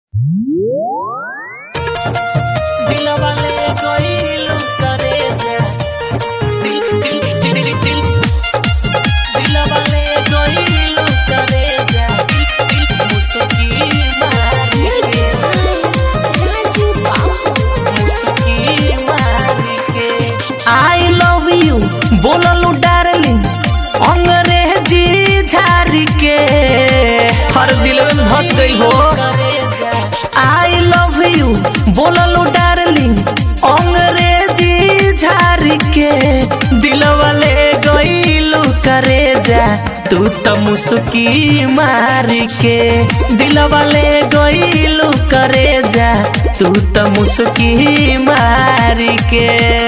दिलवा ले गइलू करे जा दिल दिल दिल दिल दिल दिलवा ले गइलू करे जा दिल दिल मुस्की मारी के मुस्की मारी के आई लव यू बोललू डार्लिंग अंग्रेजी झारी के हर दिल में धस गई हो आई लव यू बोललू डार्लिंग अंग्रेजी झारी के दिलवा ले गइलू करे जा तू त मुस्की मारी के दिलवा ले गइलू करे जा तू त मुस्की मारी के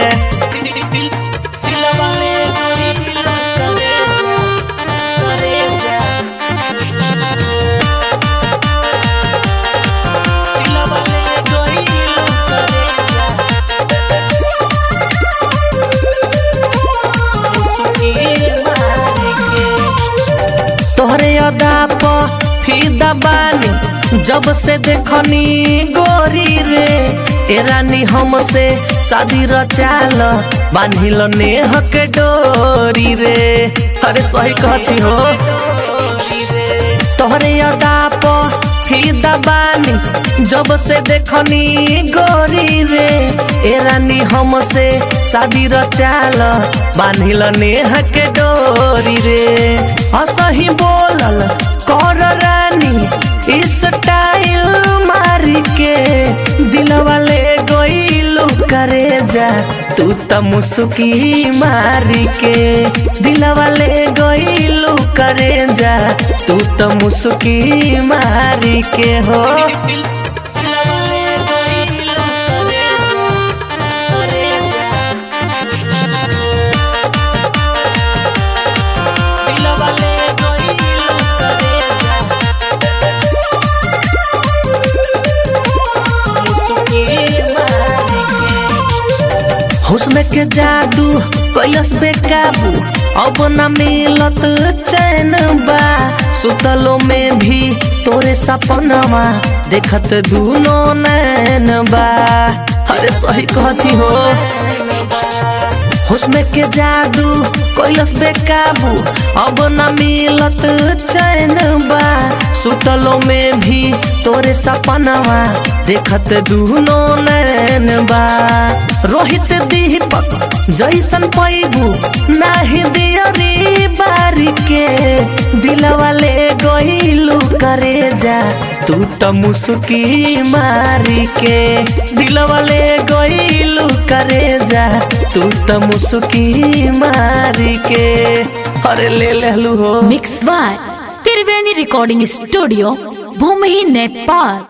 दिलवा ले गइलू करे जा करे जा दिलवा ले गइलू करे जा मुस्की मारी के तोहरे अदा प फिदा बानी जब से देखनी गोरी रे ए रानी हमसे शादी रचाल बांधिल नेह के डोरी रे अरे सही कहती हो तोहरे अदा प फिदा बानी जब से देखनी गोरी रे ए रानी हमसे शादी रचाल बांधिल नेह के डोरी रे असही बोलल कर रानी स्टाइल मारी के दिलवा ले गइलू करे जा तू त मुस्की मारी के दिलवा ले गइलू करे जा तू त मुस्की मारी के हो दिलवा ले गइलू करे जा करे जा दिलवा ले गइलू करे जा मुस्की मारी के हुस्न के जादू कैलस बेकाबू अब न मिलत चैन बा सुतलो में भी तोरे सपनवा देखत दूनो नैन बा अरे सही कहती हो हुस्न के जादू कैलस बेकाबू अब न मिलत चैन बा सुतलो में भी तोरे सपनवा देखत दूनो नैन बा रोहित दीपक जैसन पैबू नाही दियरी बारी के दिलवा ले गइलू करे जा तू त मुस्की मारी के दिलवा ले गइलू करे जा तू त मुस्की मारी के अरे ले लेलू हो mix by Triveni recording studio भूमि नेपाल